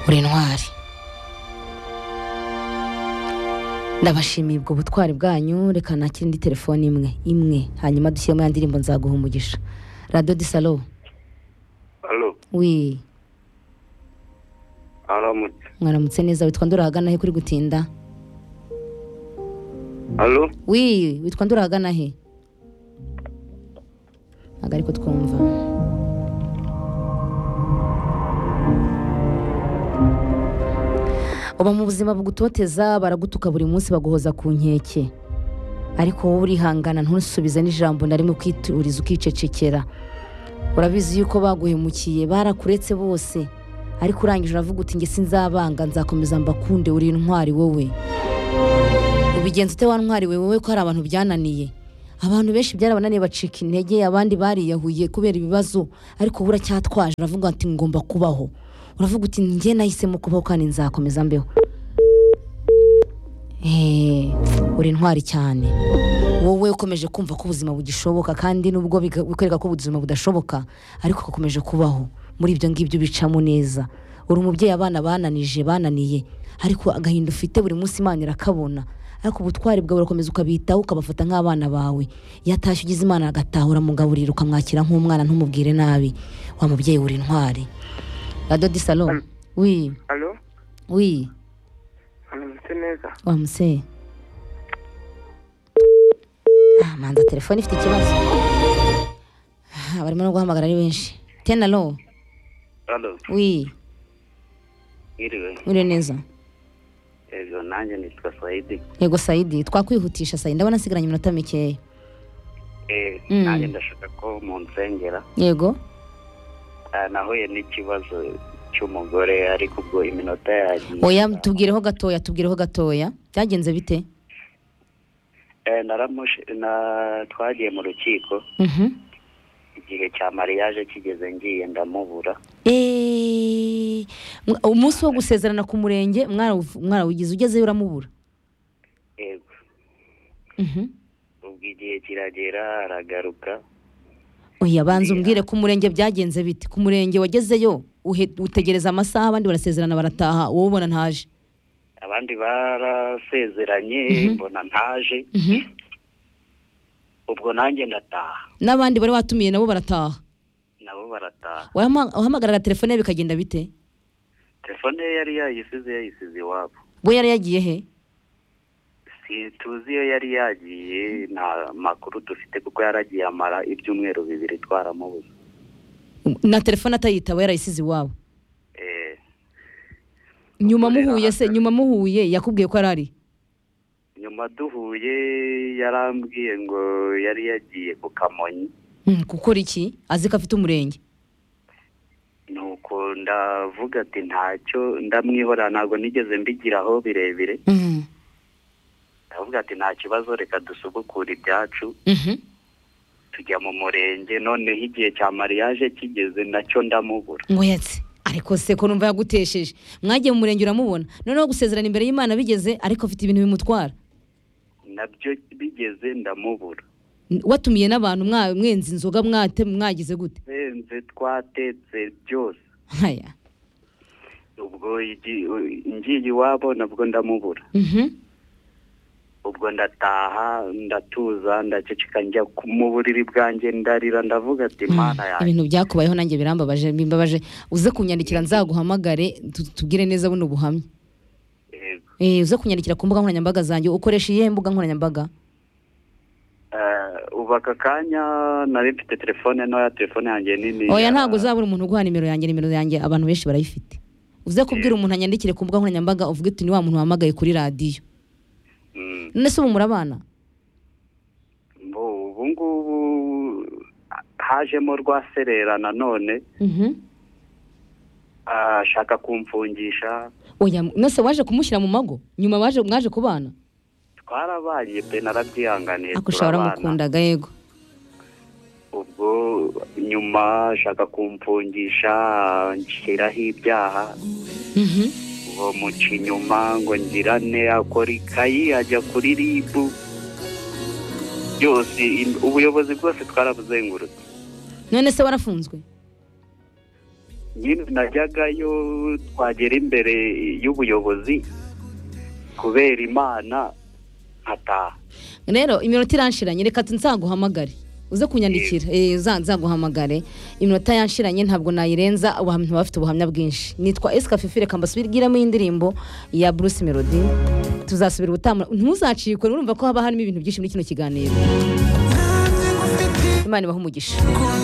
uri intwari ndabashimiye ubwo butwari bwanyu reka nakire indi telefone imwe imwe hanyuma dushyiremo ya ndirimbo nzaguha umugisha radiyo disalo Halo, wi aramutse. mwaramutse neza witwa ndurahagana he kuri gutinda Halo, wi witwa ndurahagana he ntabwo ariko twumva uba mu buzima bugutoteza baragutuka buri munsi baguhoza ku nkeke ariko wowe urihangana ntusubize n'ijambo na rimwe ukituriza ukicecekera urabizi yuko baguhemukiye barakuretse bose ariko urangije uravuga uti nge sinzabanga nzakomeza mbakunde uri intwari wowe ubigenza ute wa ntwari we wowe ko hari abantu byananiye abantu benshi byarabananiye bacika intege abandi bariyahuye kubera ibibazo ariko wowe uracyatwaje uravuga ati ngomba kubaho uravuga uti njye nahisemo kubaho kandi nzakomeza mbeho Eh, uri intwari cyane wowe ukomeje kumva ko ubuzima bugishoboka kandi nubwo biga- bikwereka ko ubuzima budashoboka ariko ugakomeje kubaho muri ibyo ngibyo ubicamo neza uri umubyeyi abana bananije bananiye ariko agahinda ufite buri munsi imana irakabona ariko ubutwari bwawe urakomeza ukabitaho ukabafata nk'abana bawe iyo atashye ugize imana agataha uramugaburira ukamwakira nk'umwana ntumubwire nabi wa mubyeyi uri intwari radiyo disalo wi halo, wi aramutse neza. wa museye ah manza telefone ifite ikibazo Ah, barimo no guhamagara ari benshi tenalo Halo, wi mwiriwe. uri neza Ego, nanjye nitwa Saidi. yego sayidi twakwihutisha sayidi ndabona asigaranye iminota mikeya Eh, Mm. nanjye ndashaka ko munsengera. yego Ah, nahuye n'ikibazo cy'umugore ariko ubwo iminota yagiye. oya tubwireho gatoya tubwireho gatoya byagenze bite Eh, naramushe na twagiye mu rukiko Mhm. igihe cya mariage kigeze ngiye ndamubura. Eh, mwa- umunsi wo gusezerana ku murenge mwarawu- mwarawugize ugezeyo uramubura Ego, Mhm. ubwo igihe kiragera aragaruka. oya banza umbwire ku murenge byagenze bite ku murenge wagezeyo uhe- utegereza amasaha abandi barasezerana barataha wowe ubona ntaje Abandi barasezeranye Mhm. mbona ntaje. Mhm. ubwo nanjye ndataha n'abandi bari watumiye nabo barataha nabo barataha Wahama- wahamagaraga telefone ye bikagenda bite telefone ye yari yayisize yayisize iwabo we yari yagiye he si tuzi iyo yari yagiye nta makuru dufite kuko yaragiye amara ibyumweru bibiri twaramubuze na telefone atayitaba yarayisize iwabo Eh, nyuma muhuye se nyuma muhuye yakubwiye ko arari nyuma duhuye yarambwiye ngo yari yagiye ku kamonyi gukora iki azi ko afite umurenge nuko ndavuga ati ntacyo ndamwihorera ntabwo nigeze mbigiraho birebire ndavuga ati nta kibazo reka dusubukure ibyacu Mhm. tujya mu murenge noneho igihe cya mariage kigeze nacyo ndamubura ngo yatse ariko se ko numva yagutesheje mwagiye mu murenge uramubona noneho gusezerana imbere y'imana bigeze ariko afite ibintu bimutwara nabyo bigeze ndamubura watumiye n'abantu mwa- mwenze inzoga mwate- mwagize gute benze twatetse byose nkaya ubwo igi- ngiye iwabo nabwo ndamubura ubwo ndataha ndatuza ndaceceka njya ku- mu buriri bwanjye ndarira ndavuga ati mana yanjye ibintu byakubayeho nanjye birambabaje bimbabaje uze kunyandikira nzaguhamagare tu- tubwire neza buno buhamya Yego. Eh, uze kunyandikira ku mbuga nkoranyambaga zanjye ukoresha iyihe mbuga nkoranyambaga Eh, ubu aka kanya nari mfite telefone ntoya telefone yanjye nini oya ya- ntabwo uzabura umuntu uguha nimero yanjye nimero yanjye abantu benshi barayifite uze kubwira umuntu anyandikire ku mbuga nkoranyambaga uvuge uti ni wa muntu wahamagaye kuri radiyo Mm. none se ubu murabana Mbo, ubu ngubu hajemo rwaserera nanone ashaka kumfungisha oya mwese waje kumushyira mu mago nyuma waje mwaje kubana twarabanye pe narabyihanganiye ako ushobora turabana. wamukundaga yego ubwo nyuma ashaka kumfungisha nshyiraho ibyaha Mhm. ngo muca inyuma ngo ngirane akora ikayi ajya kuri ribu byose in- ubuyobozi bwose twarabuzengurutse none se warafunzwe nyine najyagayo twagera imbere y'ubuyobozi kubera imana nkataha rero iminota iranshiranye reka nzaguhamagare uze kunyandikira Eh, za- nzaguhamagare iminota yanshiranye ntabwo nayirenza abantu baba bafite ubuhamya bwinshi nitwa esika fifi reka mbasubirwiremo y'indirimbo ya bruce melody tuzasubira ubutamu ntuzacikwe urumva ko haba harimo ibintu byinshi muri kino kiganiro imana ibaha umugisha Kuko